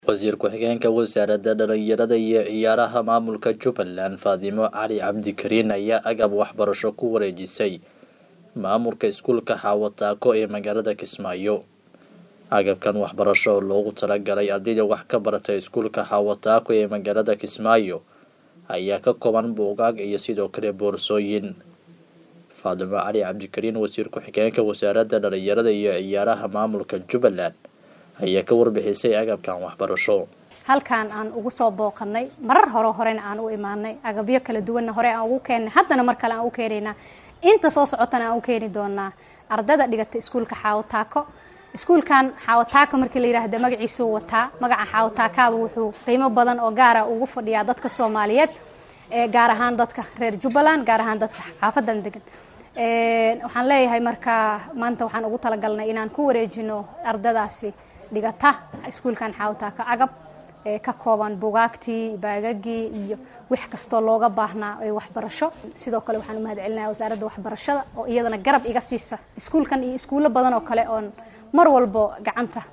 wasiir ku-xigeenka wasaaradda dhalinyarada iyo ciyaaraha maamulka jubbaland faadimo cali cabdikariin ayaa agab waxbarasho ku wareejisay maamulka iskuulka xaawataako ee magaalada kismaayo agabkan waxbarasho oo loogu talagalay ardayda wax ka barata iskuulka xaawataako ee magaalada kismaayo ayaa ka kooban buugaag iyo sidoo kale boorsooyin faadimo cali cabdikariin wasiir ku-xigeenka wasaaradda dhalinyarada iyo ciyaaraha maamulka jubbaland ayaa ka warbixisay agabkan waxbarasho halkaan aan ugu soo booqanay marar hore horena aan u imaanay agabyo kala duwanna hore aan ugu keennay haddana mar kale aan u keenaynaa inta soo socotana aan u keeni doonaa ardayda dhigata iskuulka xaawataako iskuulkan xaawataako markii la yidhaahda magaciisuu wataa magaca xaawataakaaba wuxuu qiimo badan oo gaara ugu fadhiyaa dadka soomaaliyeed gaar ahaan dadka reer jubbaland gaar ahaan dadka xaafadan degan waxaan leeyahay marka maanta waxaan ugu talagalnay inaan ku wareejino ardadaasi dhigata iskuulkan xaawataaka agab ee ka kooban bugaagtii baagagii iyo wax kastoo looga baahnaa ee waxbarasho sidoo kale waxaan u mahad celinaya wasaaradda waxbarashada oo iyadana garab iga siisa iskuulkan iyo iskuullo badan oo kale oon mar walbo gacanta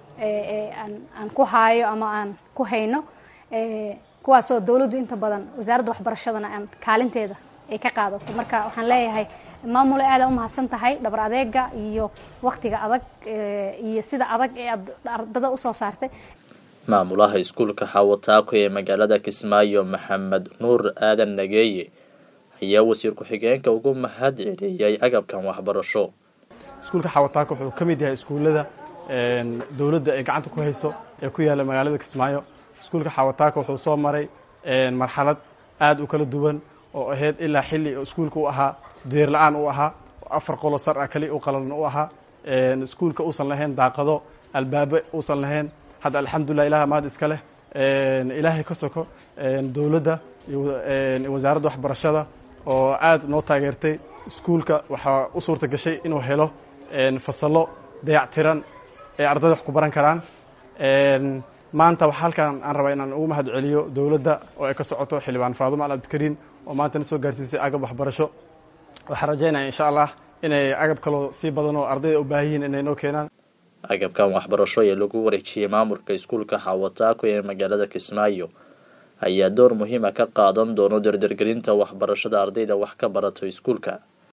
aan ku haayo ama aan ku hayno kuwaasoo dowladdu inta badan wasaaradda waxbarashadana aan kaalinteeda ay ka qaadato marka waxaan leeyahay maamule aada u mahadsan tahay dhabar adeega iyo waktiga adag iyo sida adag ee aad ardada usoo saartay maamulaha iskuulka xaawataako ee magaalada kismaayo maxamed nuur aadan nageeye ayaa wasiir ku-xigeenka ugu mahad celiyey agabkan waxbarasho iskuulka xaawataako wuxuu ka mid yahay iskuullada dowladda ay gacanta ku hayso ee ku yaalla magaalada kismaayo iskuulka xaawataako wuxuu soo maray marxalad aada u kala duwan oo ahayd ilaa xilli iskuulka u ahaa deer la-aan u ahaa afar qolo sar ah kali u qalalan u ahaa iskuulka uusan lahayn daaqado albaabe uusan lahayn hadda alxamdulilah ilaha mahad iska leh ilaahay ka soko dowladda iyo wasaaradda waxbarashada oo aada noo taageertay iskuulka waxaa u suurta gashay inuu helo fasallo dayac tiran ee ardayda wax ku baran karaan maanta waxaa halkan aan rabaa inaan ugu mahad celiyo dowladda oo ay ka socoto xildhibaan faadumo al abdikariin oo maanta na soo gaarsiisay agab waxbarasho waxaan rajaynaya insha allah inay agab kaloo sii badan oo ardayda u baahan yihiin inay noo keenaan agabkan waxbarasho ee lagu wareejiyey maamulka iskuulka xaawataako ee magaalada kismaayo ayaa door muhiima ka qaadan doono dardargelinta waxbarashada ardayda wax ka barato iskuulka